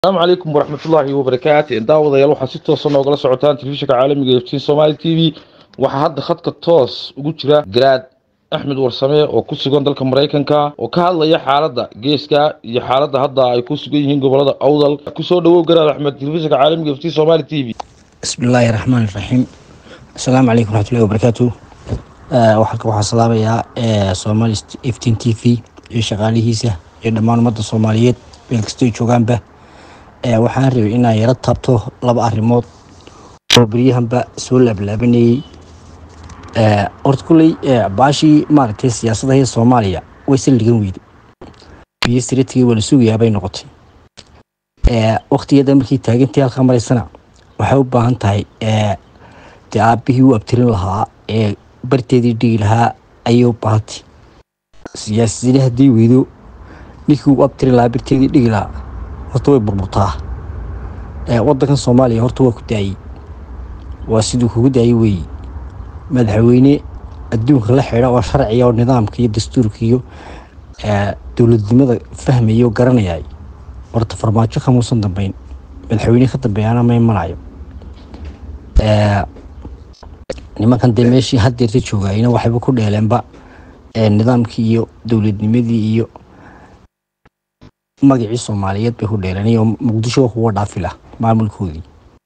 asalaamu calaykum waraxmatullaahi wabarakaatu daawadayaal waxaa si toosa noogala socotaan telefishinka caalamiga eftiin somaali t v waxaa hadda khadka toos ugu jira garaad axmed warsame oo ku sugan dalka maraykanka oo ka hadlaya xaaladda geeska iyo xaaladda hadda ay ku sugan yihiin gobolada awdal kusoo dhawow garaad axmed telefishinka caalamiga eftiin somaali t v bismi illaahi raxmaan iraxiim asalaamu calaykum waraxmatullahi wabarakaatu halka waxaa salaamayaa somaali eftiin t v iyo shaqaalihiisa iyo dhammaan ummadda soomaaliyeed meel kastay joogaanba waxaan rabay inaan yaro taabto laba arrimood oo beryahanba soo laablaabanayey horta kulley baashii maaragtay siyaasadahii soomaaliya way saldhigan weyday biyo siratigii waa la sugayaabay noqotay waktigeeda markii taagantii halkaa maraysana waxay u baahan tahay dee aabihii u abtirin lahaa ee barteedii dhigi lahaa ayay u baahantay siyaasadiina haddii weydo ninkii u abtirin lahaa barteedii dhigi lahaa horta way burburtaa wadankan soomaaliya horta waa ku daayey waa siduu kugu daayey weeye madaxweyne adduunka la xidha oo sharciga oo nidaamka iyo dastuurka iyo dowladnimada fahmaya oo garanayay horta farmaajo kamuusan dambeyn madaxweyne ka dambeeyana ma imanayo nimankan dee meeshii haddeerta joogayna waxayba ku dheeleenba nidaamkii iyo dowladnimadii iyo magacii soomaaliyeed bay ku dheeleen oo muqdisho kuwa dhaafila maamulkoodii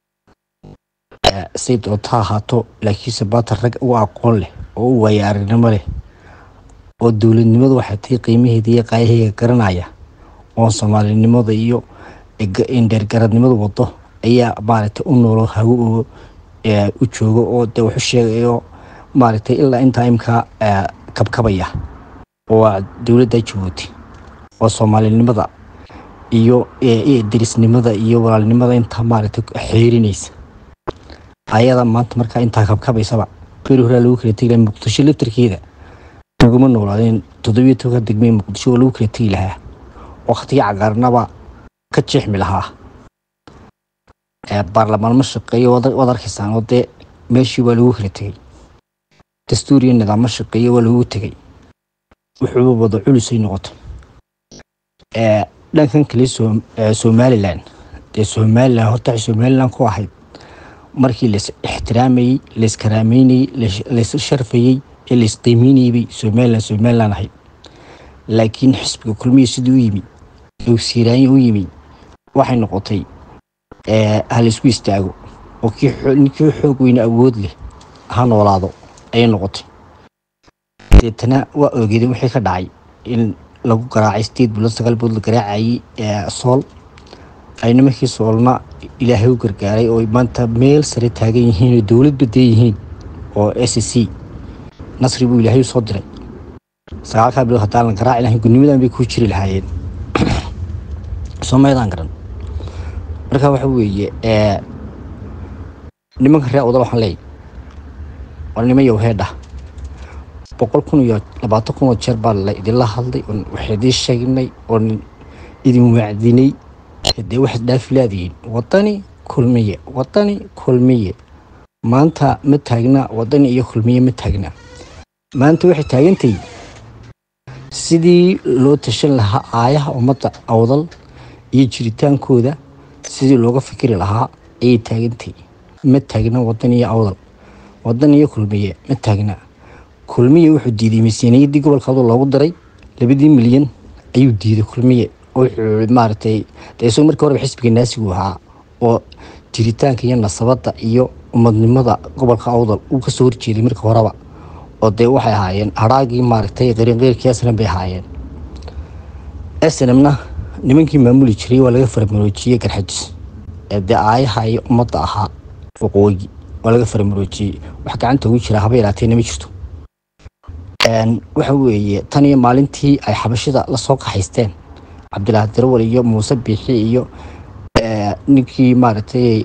say doonta ha ahaato laakiinse baata rag u aqoon leh oo u waaya aragnimo leh oo dowladnimadu waxay tahay qiimaheeda iyo qaayaheyga garanaya oo soomaalinimada iyo dheergaradnimadu wado ayaa maaragtay u noolo hago oo u joogo oo dee waxu sheegayo maaragtay ilaa intaa imkaa kabkabaya oo dowladda jabuuti oo soomaalinimada iyo derisnimada iyo walaalnimada intaa maaragtay xeerinaysa ayada maanta markaa intaa kabkabaysaba beri horaa lagu kala tegi laha muqdisho laftarkeeda laguma noolaadeen toddobiyo tobanka degmee muqdisho oo lagu kala tegi lahaa waktigii cagaarnaba ka jeexmi lahaa baarlamaan ma shaqeeyo waad arkaysaan oo dee meeshii waa lagu kala tegey dastuur iyo nidaam ma shaqeeyo waa lagu tegey wuxuuba wada culusay noqotay dhankan kale somalilan dee somalilan horta waxay somalilan ku ahayd markii lais ixtiraamayey laiskaraameynayey lais sharfayey ee laisqiimeynayey bay somalilan somalilan ahayd laakiin xisbiga kulmiya sidii u yimi siiraanya u yimi waxay noqotay ha laisku istaago oo ninkii xoog weyne awood leh ha noolaado ayay noqotay deetana waa ogeedeen wixii ka dhacay in lagu garaacay sideed bilood sagaal bilood la garaacayey sool ay nimankii soolna ilaahay u gargaaray oo maanta meel sare taagan yihiin oo dowlad badee yihiin oo s c nasri buu ilaahay usoo diray sagaalkaa bilood haddaan la garaaci lahayn gudnimadan bay ku jiri lahaayeen soomaydaan garan marka waxa weeye nimanka ree odal waxaan leeyay waa niman yow heedha boqol kun iyo labaatan kun oo jeer baa la idinla hadlay oon wax idiin sheegnay oon idin wacdinay dee waxaad dhaafi laadihiin wadani kulmiye wadani kulmiye maanta ma taagna wadani iyo kulmiye ma taagna maanta waxay taagantahay sidii loo tashan lahaa aayaha ummadda awdal iyo jiritaankooda sidii looga fikiri lahaa ayay taagantahay ma taagna wadan iyo awdal wadan iyo kulmiye ma taagna kulmiye wuxuu diiday miisaaniyaddii gobolka adoo loogu diray labadii milyan ayuu diiday kulmiye wuxuu maaragtay dee isagoo markii horeba xisbiga naasigu ahaa oo jiritaanka iyo nasabadda iyo umadnimada gobolka awdal uu kasoo horjeeday marka horeba oo dee waxay ahaayeen hadhaagii maaragtay qariinqeyrkii snm bay ahaayeen snmna nimankii maamuli jiray waa laga faramaroojiyey garxajis ee dee aayaha iyo ummadda ahaa waqooyi waa laga faramaroojiyey wax gacanta ugu jira haba yaraateenna ma jirto waxa weeye tan iyo maalintii ay xabashida lasoo kaxaysteen cabdilaahi darawal iyo muuse biixi iyo ninkii maaragtay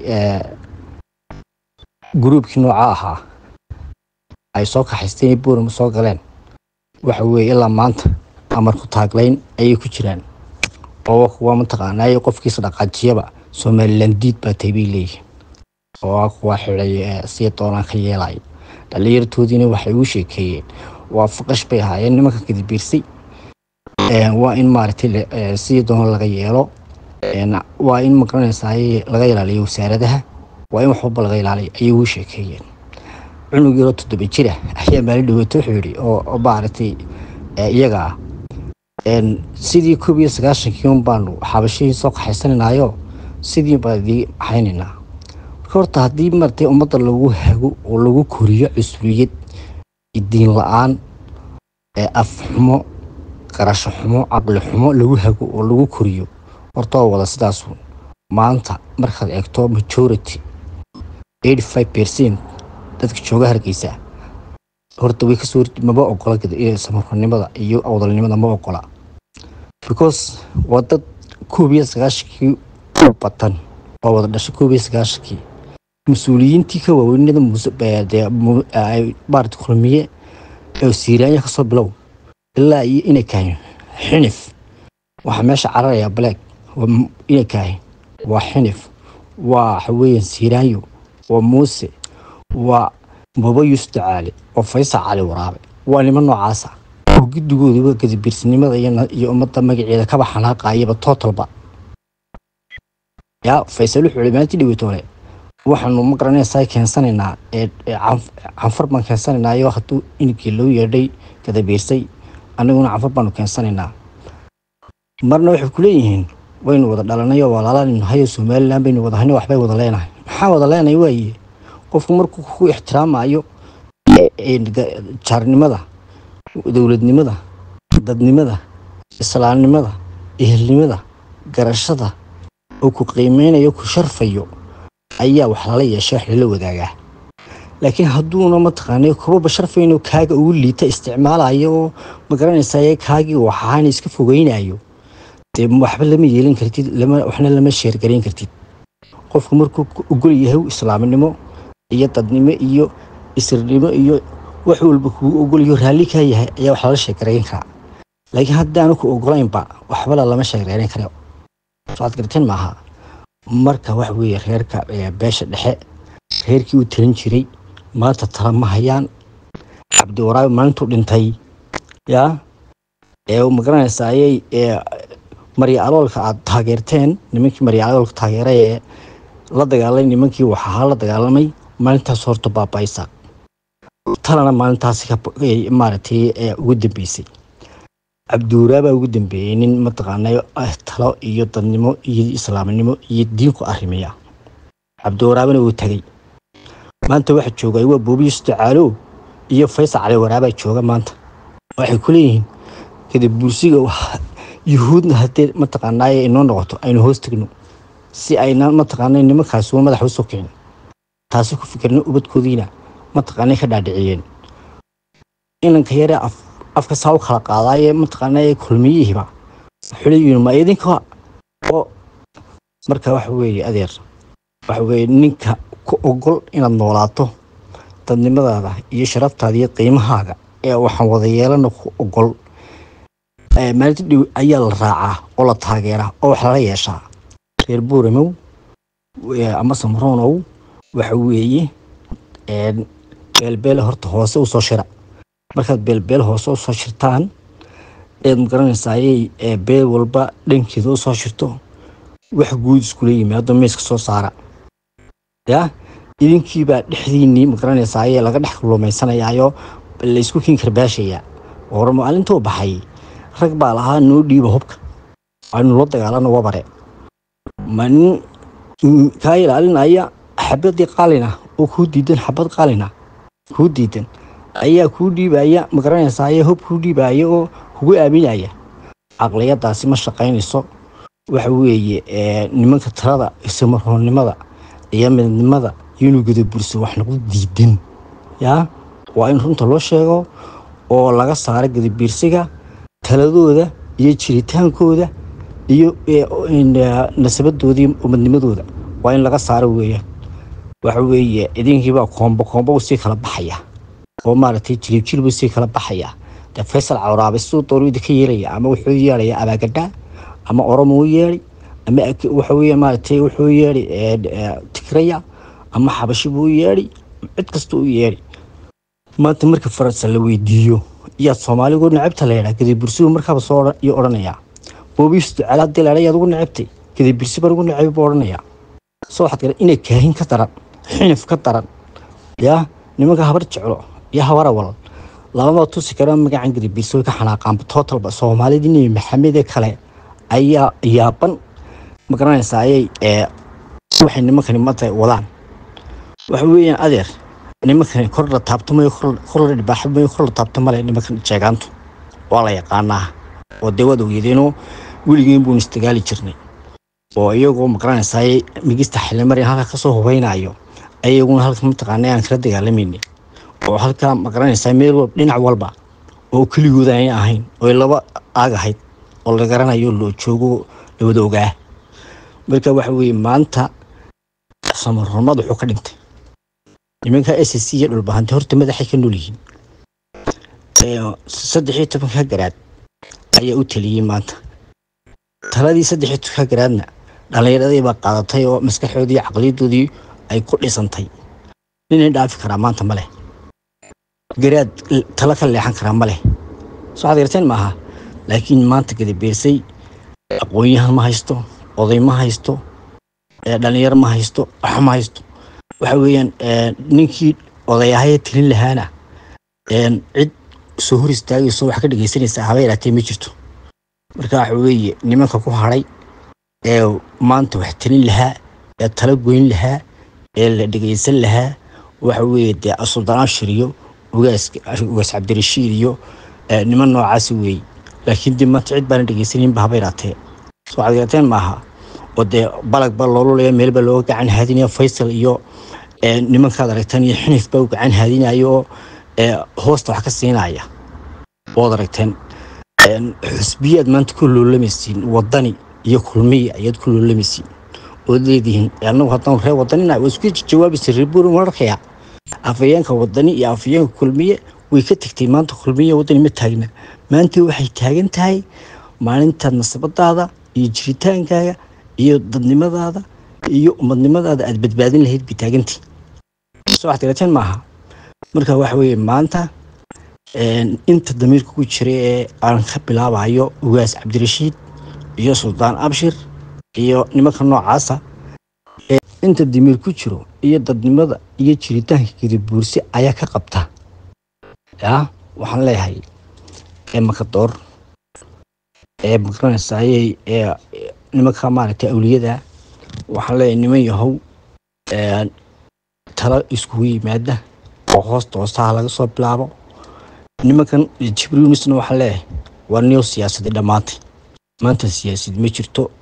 gruubkii nooca ahaa ay soo kaxaysteen boorama soo galeen waxa weeye ilaa maanta amarku taaglayn ayay ku jiraan oo kuwa mataqaanaaye qofkiisa dhaqaajiyaba somalilan diid baa tay bay leeyihiin oo kuwa xiday sii doonaan ka yeelay dhalinyartoodiina waxay ugu sheekeeyeen waa faqash bay ahaayeen nimanka kadibiirsay waa in maaragtay sidii doono laga yeelo een, waa in magaranaysaay laga ilaaliyo wasaaradaha waa in wax walba laga ilaaliyo ayay ugu sheekeeyeen cunug yaroo toddoba jira ayaa maalin dhaweeto wuxuu yidhi oo oo maaragtay ee, iyaga ah een, sidii koob iyo sagaashankii un baanu xabashihii soo kaxaysanaynayo sidii baan idii haynaynaa marka horta haddii maratay ummadda lagu hago oo lagu koriyo cusriyad diin la-aan ee af xumo qarasho xumo caqli xumo lagu hago oo lagu koriyo horta waa wada sidaasu maanta markaad eegto majority 85 percent dadka jooga hargeysa horta way kasoo horje- maba ogola gada- inay samarnimada iyo awdalnimada ma ogola because waa dad koob iyo sagaashankii u batan oo wada dhashay koob iyo sagaashankii mas-uuliyiintii ka waaweynada muse- ee, dee mu- ay maarata kulmiye ee siiraanya kasoo bilow ilaa iyo inay kahayn xinif waxaa meesha cararaya black waa m- inay kahayn waa xinif waa waxa weeyaan siiraanyo waa muuse waa baba yuusuf dacaale oo faysal cali waraabe waa niman noocaasa oo guddigooduba gadibiirsinimada iyo na- iyo ummadda magaceeda kaba xanaaqayaba totalba yaa faysal wuxuu yihi maalintii dhaweytoole waxaanu ma garanaysaa keensanaynaa ee ee canf- canfar baan keensanaynaa iyo hadduu inkii loo yeedhay gadabiirsay annaguna canfar baanu keensanaynaa marna waxay ku leeyihiin waynu wada dhalanay oo walaalaan nahay oo somalilan baynu wada hanay waxbay wada leenahay maxaa wada leenahay waaye qofku markuu ku ixtiraamayo ee- ee ga- jaarnimada dowladnimada dadnimada islaamnimada ehelnimada garashada oo ku qiimeynayo ku sharfayo ayaa wax lala yeesha wax lala wadaagaa laakiin hadduuna mataqaanay kubaba sharfayno kaaga ugu liita isticmaalayo oo magaranaysaye kaagii waxaana iska fogeynayo dee waxba lama yeelin kartid lama waxna lama sheergarayn kartid qofku markuu ku ogol yahay islaamnimo iyo dadnimo iyo isirnimo iyo wax walba kugu ogolyo raalli kaa yahay ayaa wax lala sheekarayn karaa laakiin haddaanu ku ogolaynba waxbala lama sheekarayn karo sooad garteen maaha marka wax weeye reerka ee beesha dhexe reerkii uu talin jiray maanta tala ma hayaan cabdiwaraabi maalintuu dhintay yaa ee uu magaranaysa ayay ee marya aloolka aad taageerteen nimankii marya aloolka taageeray ee la dagaalay nimankii waxaa la dagaalamay maalintaas horta baabaaysa talana maalintaasi ka ee maaragtay ee ugu dambeysay cabdiwaraabaa ugu dambeeyey nin mataqaanayo ah talo iyo dadnimo iyo islaamnimo iyo diinku arrimiya cabdiwaraabana wuu tagay maanta waxa joogay waa boobiyus dacaalow iyo faysal cali waraabaa jooga maanta waxay ku leeyihiin kadib bulsiga wax- yuhuudna haddee mataqaanaaye inoo noqoto aynu hoos tegno si ayna mataqaanay nimankaasi waa madaxa usoo kicin taasi ku fikirna ubadkoodiina mataqaanay ka dhaadhiciyeen inanka yare af afka saa u kala qaadaaye mataqaanay kulmiyihiiba wuxuu leeyihiin ma idinka oo marka waxa weeye adeer waxa weeye ninka ku ogol inaad noolaato dadnimadaada iyo sharaftaada iyo qiimahaaga ee waxaan wada yeelana ku ogol ee maalinta dhow ayaa la raacaa oo la taageeraa oo wax lala yeeshaa reer buuramow ee ama samroonow waxa weeye een, beelbeele horta hoose usoo shira markaad beelbeel hoose usoo shirtaan eed magaranaysaa ayay ee, beel walba dhankeeda usoo shirto wax guud iskula yimaado miiska soo saara ya idinkiibaa dhexdiinii magaranaysaa ayee laga dhex lumaysanayaayo laysku kiin karbaashayaa hore maalintuu baxay rag baa lahaa noo dhiiba hubka aynu la dagaalano wabare ma nin mm, kaa ilaalinaya xabadii qalina oo kuu diidan xabad qalina kuu diidan ayaa kuu dhiibaya magaranaysaa ayaa hub kuu dhiibaya oo kugu aaminaya caqliyadaasi ma shaqaynayso waxa weeye ee, nimanka talada isamaroonnimada iyo midnimada iyo inuu gadaburso wax nagu diidan yaa waa in runta loo sheego oo laga saaro gadabiirsiga taladooda iyo jiritaankooda iyo ee, in, ee, nasabadooda iyo umadnimadooda waa in laga saaro weeyaan waxa weeye idinkiibaa koombo koombo usii kala baxaya oo maaragtay jilib jilib usii kala baxaya dee faysal cawraabe siduu doonu idinka yeelaya ama wuxuu yeelaya abaagadha ama oromo u yeedhi ama ak- waxa weeye maaragtay wuxuu yeedhi ee, ee, tigraya ama xabashi buu u yeedhi cid kasta u yeedhi maanta marka faransa la weydiiyo iyaad soomaaligu necabta la yidhaa kadib bursigu markaaba soo odhan- iyo odhanayaa boobiis ducaal haddii la yaad ugu necabtay gadibirsi baan ugu nacay buu odhanayaa soo waxaad garan inay kaahin ka daran xinif ka daran yaa nimanka habar jeclo iyo habar awal labama tusi kara magacan gadibirsi way ka xanaaqaanba tootalba soomaalidii nebi maxamed ee kale ayaa yaaban ma garanaysaa ayay ee waxay nimankani mata wadaan waxa weeyaan adeer nimankani kor la taabtamayo kor la dhibaaxamayo kor la taabtamale nimankan jeegaantu waa la yaqaanaa oo dee waad ogeedeenoo weligeen buun istagaali jirnay oo iyagoo maqranaysaay migista xilimarin halka kasoo hubaynayo ayaguna halka mataqaana aan kala dagaalamaynin oo halka maqranaysaa meel walba dhinac walba oo keligooda ay ahayn oo laba aag ahayd oo la garanayo loo joogo lawada ogaa marka waxa weeye maanta samarnimad wuxuu ka dhintay nimanka s c iyo dhulbahante horta madaxay ka nool yihiin saddex iyo tobanka garaad ayaa u taliyey maanta taladii saddex iyo tobanka garaadna dhallinyaradii baa qaadatay oo maskaxoodii iyo caqliyadoodii ay ku dhisantay ninay dhaafi karaa maanta ma leh garaad talo ka leexan karaa ma leh soo waxaad garteen maaha laakiin maanta gadabeersay aqoon-yahan ma haysto oday ma haysto dhalinyaro ma haysto wax ma haysto waxa weeyaan ninkii odayahaya tilin lahaana cid soo hor istaagayso wax ka dhegaysanaysa haba yaraatee ma jirto marka waxa weeye nimanka ku hadhay ee maanta wax talin lahaa ee tala goyn lahaa ee la dhegaysan lahaa waxa weeye dee suldaan ashir iyo ugaas ugaas cabdirashiid iyo niman noocaasi weeye laakiin dee maanta cid baana dhegaysaninba haba yaraatee soo waxaad garateen maaha oo dee balag baa loolulaya meel baa looga gacan haadinaya faysal iyo nimankaad aragteen iyo xinif baa u gacan haadinaya oo hoosta wax ka siinaya ood aragteen xusbiyaad maanta ku loolamaysiin wadani iyo kulmiya ayaad ku loolamaysiin ood leedihiin anagu haddaan reer wadanina waa isku jawaabaysa reebuur mararkaya afayeenka wadani iyo afayeenka kulmiye way ka tegtay maanta kulmiya wadani ma taagna maanta waxay taagan tahay maalintaad nasabadaada iyo jiritaankaaga iyo dadnimadaada iyo umadnimadaada aad badbaadin lahayd bay taagantii soo waxaad garateen maaha marka waxa weeye maanta inta damiirka ku jira ee aan ka bilaabayo ugaas cabdirashiid iyo suldaan abshir iyo nimanka noocaasa inta damiir ku jiro iyo dadnimada iyo jiritaanka gedibuursi ayaa ka qabta ya waxaan leeyahay ee makadoor ee maqranaysaayey ee nimanka maaragtay awliyada waxaan leeyahay niman yahow talo iskugu yimaada oo hoosta hoostaha laga soo bilaabo nimankan jibriilisna waxaan leeyahay waa niyo siyaasadii dhammaantay maanta siyaasad ma jirto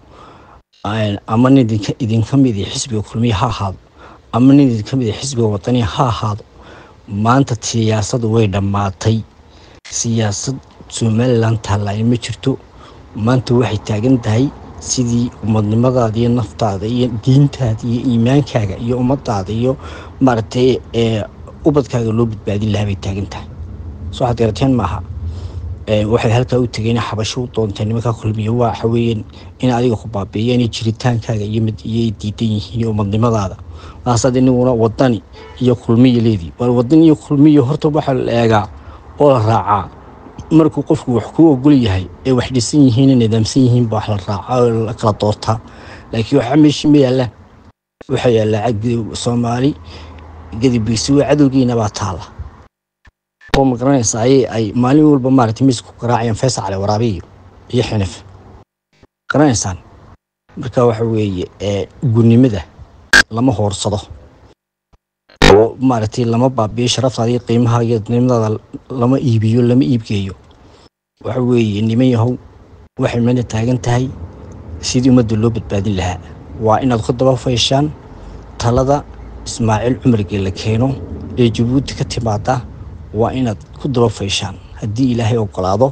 ama nin idinka idinka mid xisbiga kulmiya ha ahaado ama nin idinka mid xisbiga wadaniya ha ahaado maanta siyaasadu way dhammaatay siyaasad somalilan taallaaye ma jirto maanta waxay taagan tahay sidii umadnimadaada iyo naftaada iyo diintaada iyo iimaankaaga iyo ummadaada iyo maaragtay ubadkaaga loo badbaadin lahaa bay taagan tahay soo waxaad garateen maaha waxay halkaa u tegeen xabasho u doontay nimanka kulmiya waxa weeyaan in adiga ku baabiiyeen jiritaankaaga iyo iyay diidan yihiin iyo umadnimadaada maasaad inaguna wadani iyo kulmiya leedii war wadan iyo kulmiya horta waxaa la eegaa oo la raacaa markuu qofku wax ku ogol yahay ee wax dhisan yihiin nidaamsan yihiin ba wax la raacaa oo la kala doortaa laakiin waxaa meeshii ma yaallaan waxaa yaallaa soomaali gadibiirsi waa cadowgiina baa taala oo ma garanaysa ayay ay maalin walba maaragtay miiska ku garaacayaan faysal cali waraabiyo iyo xinif garanaysaan marka waxa weeye gurnimada lama hoorsado oo maaragtay lama baabiyo sharaftaada iyo qiimaha iyo dadnimadaada lama iibiyo lama iibgeeyo waxa weeye niman yahow waxay meena taagan tahay sidii ummadda loo badbaadin lahaa waa inaad ku daba fayshaan talada ismaaciil cumargee la keeno ee jabuuti ka timaada waa inaad ku daba fayshaan haddii ilaahay ogolaado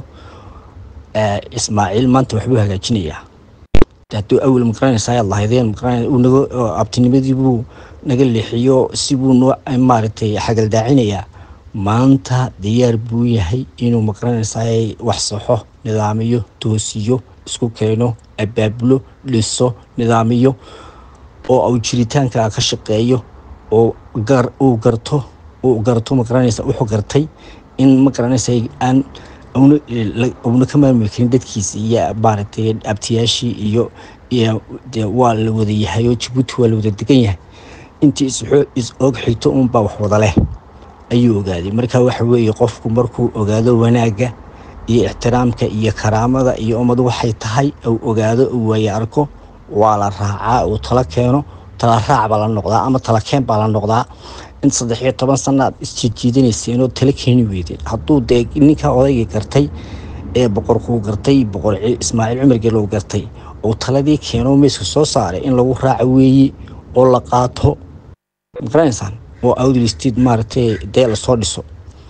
ismaaciil maanta waxbuu hagaajinayaa hadduu awel maqranaysa ayaad lahaydeen naga abtinimadii buu naga leexiyo sibuu noo maaragtay xagaldaacinayaa maanta diyaar buu yahay inuu maqranaysaay wax saxo nidaamiyo toosiyo isku keeno abaabulo dhiso nidaamiyo oo uu jiritaanka ka shaqeeyo oo uu garto uu garto maqaranaysa wuxuu gartay in maqaranaysa aan una ka maamuli karin dadkiisa iyo maaragtay abtiyaashii iyo iyo dee waa la wada yahay oo jabuuti waa la wada degan yahay intii is og xigto unbaa wax wada leh ayuu ogaaday marka waxa weeye qofku markuu ogaado wanaagga iyo ixtiraamka iyo karaamada iyo ummad waxay tahay uu ogaado uu waaye arko waa la raacaa uu tala keeno tala raac baa la noqdaa ama tala keen baa la noqdaa in saddex iyo toban sana aad isjijiidanayseen oo tala keeni weydeen hadduu dee ninka odaygii gartay ee boqorkuu gartay boqor ismaaciil cumar gelow gartay oo taladii keeno meeska soo saaray in lagu raaco weeye oo la qaato magaranaysaan oo awdal state maaragtay dee lasoo dhiso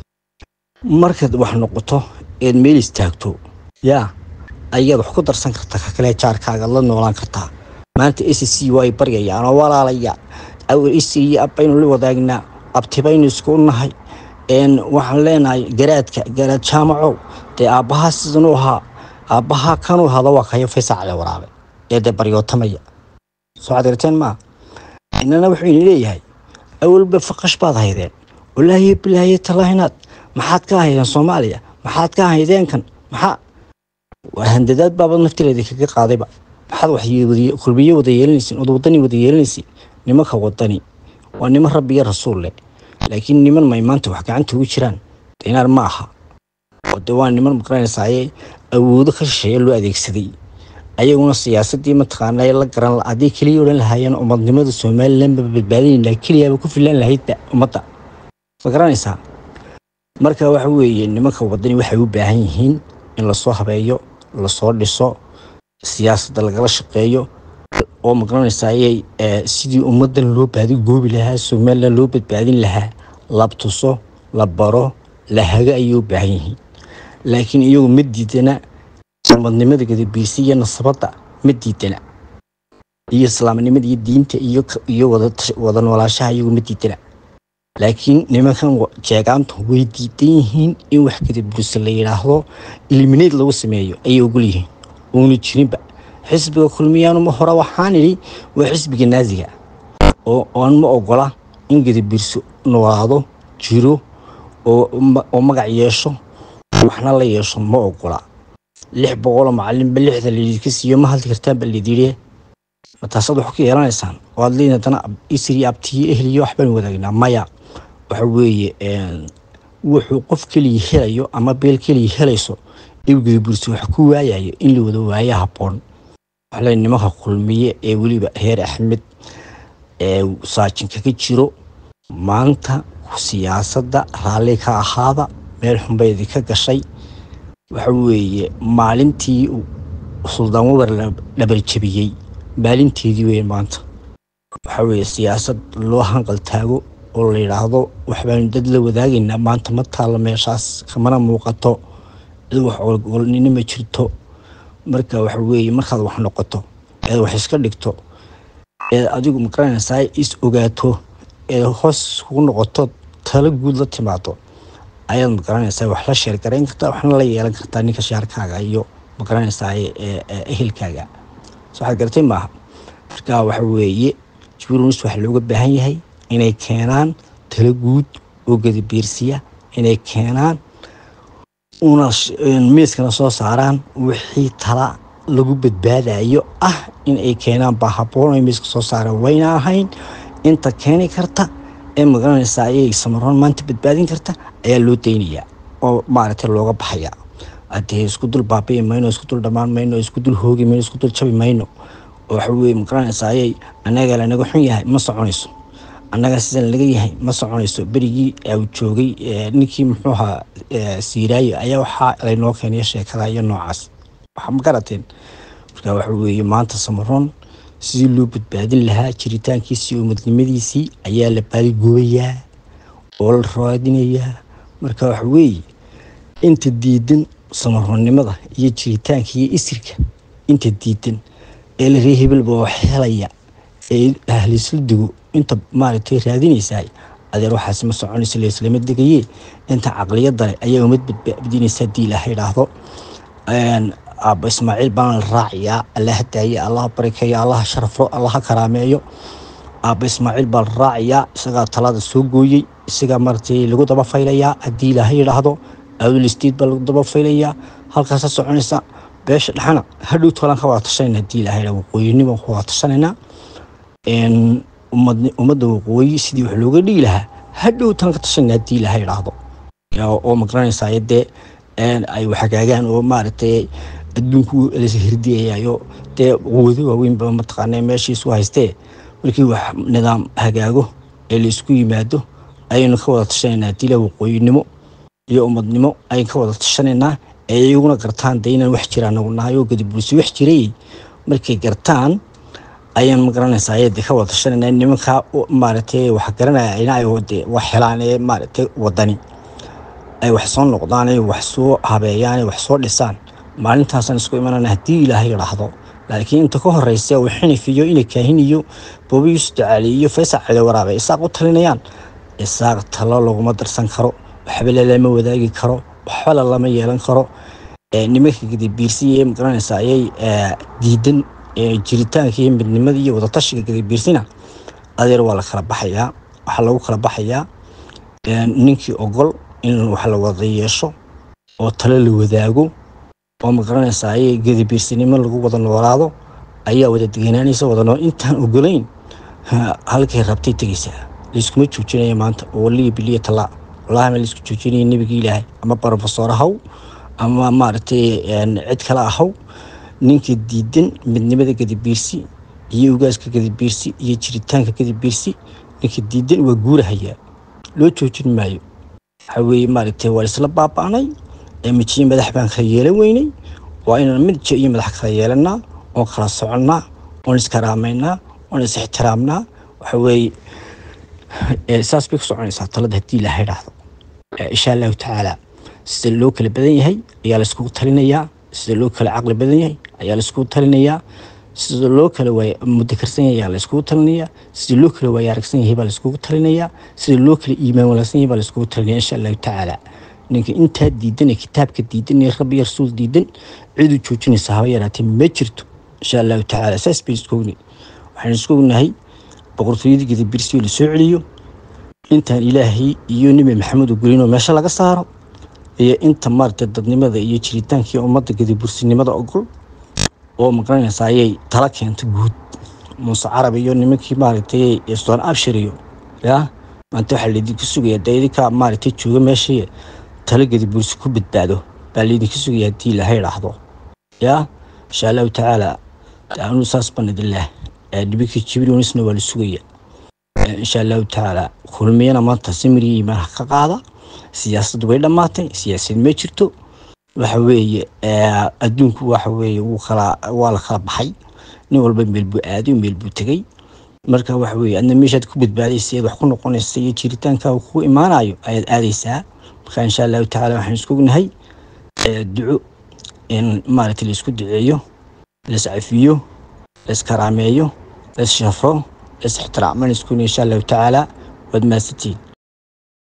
markaad wax noqoto eed meel istaagto yaa ayaad wax ku darsan kartaa ka kale jaarkaaga la noolaan kartaa maanta s c waa ay baryayaan oo walaalaya s iyo ab baynu la wadaagnaa abti baynu isku nahay waxaan leenahay garaadka garaad jaamacow dee aabbahaa sidanuu ahaa aabbahaa kanuu hada waa kayo faysacale waraabe ee dee baryootamaya soo cadirteen maa inana wuxuu ini leeyahay awalba faqash baad haydeen walaahi bilaahi talaahinaad maxaad ka haydeen soomaaliya maxaad ka haydeenkan maxaa handadaad baabad naftireeda kaga qaadayba maxaad wax kulmiye wada yeelanaysiin ood wadani wada yeelanaysiin nimanka wadani waa niman rabbi iyo rasuul leh laakiin niman may maanta wax gacanta ugu jiraan dinaar ma aha oo de waa niman maqranaysaayee awoodo ka shisheeya loo adeegsaday ayaguna siyaasadii mataqaana la garan haddii keliya odhan lahaayeen umadnimada somalilan ba badbaadinayna keliyaaba ku filan lahaydba ummadda ma garanaysaa marka waxa weeye nimanka wadani waxay u baahan yihiin in lasoo habeeyo lasoo dhiso siyaasadda lagala shaqeeyo oo maqranaysaayey sidii ummaddan loo baadi goobi lahaa somalilan loo badbaadin lahaa la tuso la baro la hago ayay u baahan yihiin laakiin iyagu ma diidana umadnimada gadabiirsi iyo nasabadda ma diidana iyo islaamnimada iyo diinta iyo wada noolaashaha iyagu ma diidana laakiin nimankan jeegaantu way diidan yihiin in wax gadabiirsi la yidhaahdo ilimineed lagu sameeyo ayay ogol yihiin uuna jirinba xisbiga kulmiyaanuma hore waxaan idhi waa xisbiga naasiga oo aan ma ogola in gadabiirsi noolaado jiro oo magac yeesho waxna la yeesho ma ogola lix boqoloo macalinba lixda laydinka siiyo ma hadli kartaan ba laydiri mataasaad wax ka yeelanaysaan oo aad leeyihin haddana isri abtiyo ehliyo waxbaan wadaagnaa maya waxa weeye wuxuu qof keliya helayo ama beel keliya helayso iw gadabiirsi wax ku waayayo in la wada waayo habboon waxle nimanka kulmiye ee weliba heer axmed ee saajinka ka jiro maanta siyaasadda raalli ka ahaada meel xunbay idinka gashay waxa weeye maalintii suldaan wabar la dhabarjabiyey maalinteedii wey maanta waxa weeye siyaasad loo hanqal taago oo la yidhaahdo waxbaanu dad la wadaagaynaa maanta ma taalla meeshaas kamana muuqato cid wax ogolnina ma jirto marka waxa weeye markaad wax noqoto eed wax iska dhigto eed adigu maqaranaysaa is ogaato eed hoos kugu noqoto talo guud la timaado ayaad maqaranaysaa wax la sheergarayn kartaa waxna la yeelan kartaa ninka shaarkaaga iyo maqaranaysaa ehelkaaga so waxaad garatay maaha marka waxa weeye jburunis waxaa looga baahan yahay inay keenaan talo guud oo gadabiirsiya inay keenaan una miiskana soo saaraan wixii tala lagu badbaadayo ah in ay keenaan baa haboon ay miiska soo saaraan wayna ahayn inta keeni karta ee magaranaysa ayay samaroon maanta badbaadin karta ayaa loo daynayaa oo maaragtay looga baxaya hadee isku dul baabi'i mayno isku dul dhammaan mayno isku dul hoogi mayno isku dul jabi mayno oo waxa weye magaranaysa ayay annaga lanaga xun yahay ma soconayso annaga sidan laga yahay ma soconayso berigii u joogay ninkii muxuu ahaa siiraayo ayaa waxaa laynoo keenaya sheekada iyo noocaas waxa ma garateen marka waxa weeye maanta samaroon sidii loo badbaadin lahaa jiritaankiisii umadnimadiisii ayaa la baadigoobayaa oo la raadinayaa marka waxa weeye inta diidan samaroonnimada iyo jiritaanka iyo isirka inta diidan ee la ree hebelba wax helaya ee ahlisla digo inta maaragtay raadinaysaa adeer waxaas ma soconayso laislama degaye inta caqliyadda leh ayaa umad badbaadinaysa haddii ilaah idhaahdo aabba ismaaciil baana la raacayaa allaha daaye allaha barakeeyo allaha sharafo allaha karaameeyo aabba ismaaciil baa la raacayaa isagaa talada soo gooyey isagaa maaragtay lagu daba faylayaa haddii ilaahay idhaahdo awdul istiid baa lagu daba faylayaa halkaasa soconaysa beesha dhexana hadhow tolan ka wada tashanayna hadii ilahay waqooyinimo ku wada tashanaynaa ummadda waqooyi sidii wax looga dhigi lahaa hadhow tan ka tashanayna hadii ilahay idhaahdo oo magaranaysaa dee ay waxagaagaan oo maaragtay adduunku las hirdiyayayo dee quwado waaweynba mataqaana meeshii isu haystee markii wax nidaam hagaago ee la isku yimaado ayaynu ka wada tashanaynaa hadii la waqooyinimo iyo ummadnimo ayaynu ka wada tashanaynaa ee iyaguna gartaan dee inaan wax jira anagu nahay oo gadibuusi wax jiray markay gartaan ayaan magaranaysaa ayade ka wada tashanaynaa nimankaa maaragtay wax garanaya ina ay de wax helaan ee maaragtay wadani ay wax soo noqdaan ay wax soo habeeyaan ay wax soo dhisaan maalintaasaan isku imanana haddii ilaahay idhaahdo laakiin inta ka horeysa uu xinif iyo ina kaahin iyo boobi yuusuf dacaali iyo faysal cali waraabe isaaq u talinayaan isaaq talo laguma darsan karo waxba lalama wadaagi karo waxba lalama yeelan karo nimanka gadabiirsiya ee magaranaysa ayay diidan jiritaanka iyo midnimada iyo wadatashiga gadabiirsina adeer waa la kala baxayaa waxaa lagu kala baxayaa ninkii ogol in wax la wada yeesho oo talo la wadaago oo magaranaysa ayay gadabiirsinimo lagu wada noolaado ayaa wada deganaanaysa wada nool intaan ogolayn halkay rabtay tegaysaa layskuma joojinaya maanta oo waliya biliya talaa wallahi ma laisku joojinaya nebigii ilaahay ama brofesor ahaw ama maaragtay cid kale ahaw ninka diidan midnimada gadabiirsi iyo ugaaska gadabiirsi iyo jiritaanka gadabiirsi ninka diidan waa guurahayaa loo joojin maayo waxaa weeye maaragtay waa isla baaba'nay mijiyo madax baan kala yeelan weynay waa inaan midjo iyo madax kala yeelanaa oon kala soconnaa oon iskaraamaynaa oon is ixtiraamnaa waxa weeye saas bay ku soconaysaa talada haddii ilaha idhaahdo insha allahu tacaala sida loo kala badan yahay ayaa laiskugu talinayaa sida loo kala caqli badan yahay ayaa laiskugu talinayaa sida loo kala mudakarsan yahay ayaa laiskugu talinayaa sida loo kala waaya aragsan yahay baa laiskugu talinayaa sida loo kala iimaan wanaagsan yahay baa laiskugu talinaya insha allahu tacaala ninka intaa diidan ee kitaabka diidan ee rabbi rasuul diidan ciduu joojinaysa haba yaraatee ma jirto insha allahu tacaala saas bay isku ogni waxaan isku ognahay boqortooyadii gadabirsio la soo celiyo intaan ilaahay iyo nebi maxamed ugelinoo meesha laga saaro iyo inta maaragtay dadnimada iyo jiritaankii ummadda gadabursinimada ogol oo maqranaysa ayay tala keento guud muuse carab iyo nimankii maaragtay sudan abshir iyo yaa maanta waxaa laydinku sugaya dee idinka maaragtay jooga meeshii tala gadabursi ku badbaado baa laydinka sugaya haddii ilaahay idhaahdo yaa insha allahu tacaala anuu saas baan idinleh nimankii jibrilisna waa la sugaya insha allahu tacaala kulmiyana maanta simiri iimaan ka qaada siyaasaddu way dhammaatay siyaasad ma jirto waxa weeye adduunku waxa weeye wuu kala waa la kala baxay nin walba meel buu aaday meel buu tegey marka waxa weeye adna meeshaad ku badbaadaysa eed wax ku noqonaysa iyo jiritaankaaga ku imaanayo ayaad aadaysaa marka insha allahu tacaala waxaan isku ognahay duco in maaragtay laisku duceeyo lais cafiyo lais karaameeyo lais shafro lais ixtiraamo insha allahu tacaala waad mahadsantihiin